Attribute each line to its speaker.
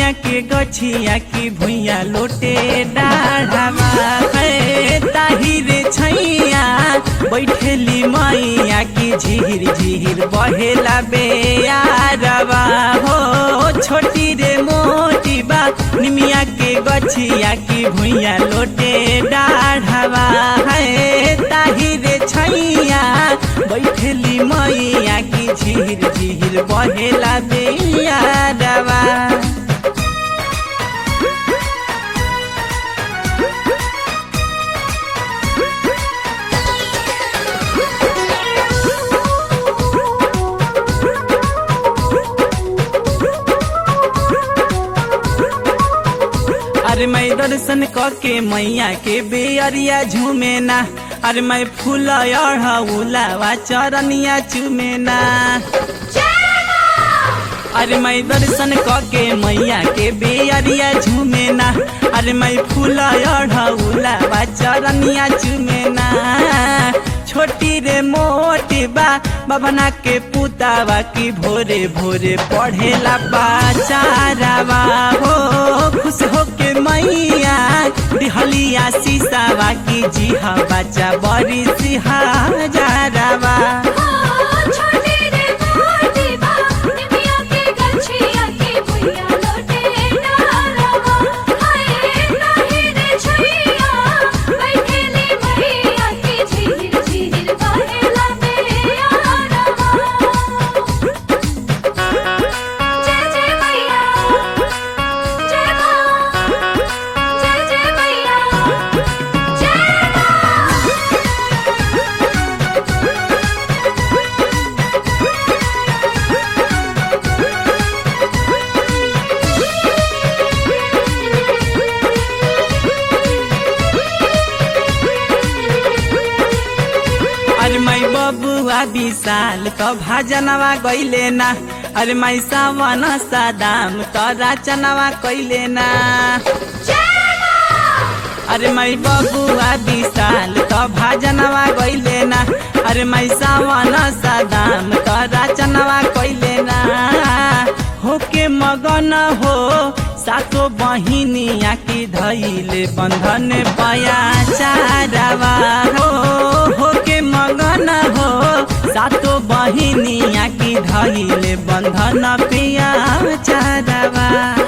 Speaker 1: निमिया के गछिया की भुइया लोटे डाढ़ावा है ताहिरे छैया बैठेली मैया की झिहिर झिहिर बहेला बेयारवा हो छोटी रे मोटी बा निमिया के गछिया की भुइया लोटे डाढ़ावा है ताहिरे छैया बैठेली मैया की झिहिर झिहिर बहेला बेयारवा अरे मैं दर्शन के मैया के बेअरिया झूमे ना अरे मैं फूल उलावा चरनिया चूमे ना अरे मैं दर्शन के मैया के बेअरिया झूमे ना अरे मैं फूल उलावा चरनिया चूमे ना छोटी रे मोटी बा बबना के पुतावा की भोरे भोरे पढ़ेला बाचारावा हो खुश हो के मैया दिहलिया सीसावा की जी हा बच्चा बड़ी सिहा जारावा
Speaker 2: छोटी रे मोटी बा निमिया के गछिया के भुइया लोटे डारवा हाय नाही रे छैया बैठेली मैया के झिहिर झिहिर बहेला बेयारवा जय जय मैया जय मां जय जय मैया जय मां
Speaker 1: अरे मैं बबुआ विशाल तो भाजनवा गईले ना अरे मैं सावन सादाम तो राचनवा कैले ना अरे मैं बबुआ विशाल तो भाजनवा गईले ना अरे मैं सावन सादाम तो राचनवा कैले ना होके मगन हो सातो बहिनिया की धैले बंधन पया चारावा हो होके मगन हो सातो बहिनिया की धैले बंधन पिया चारावा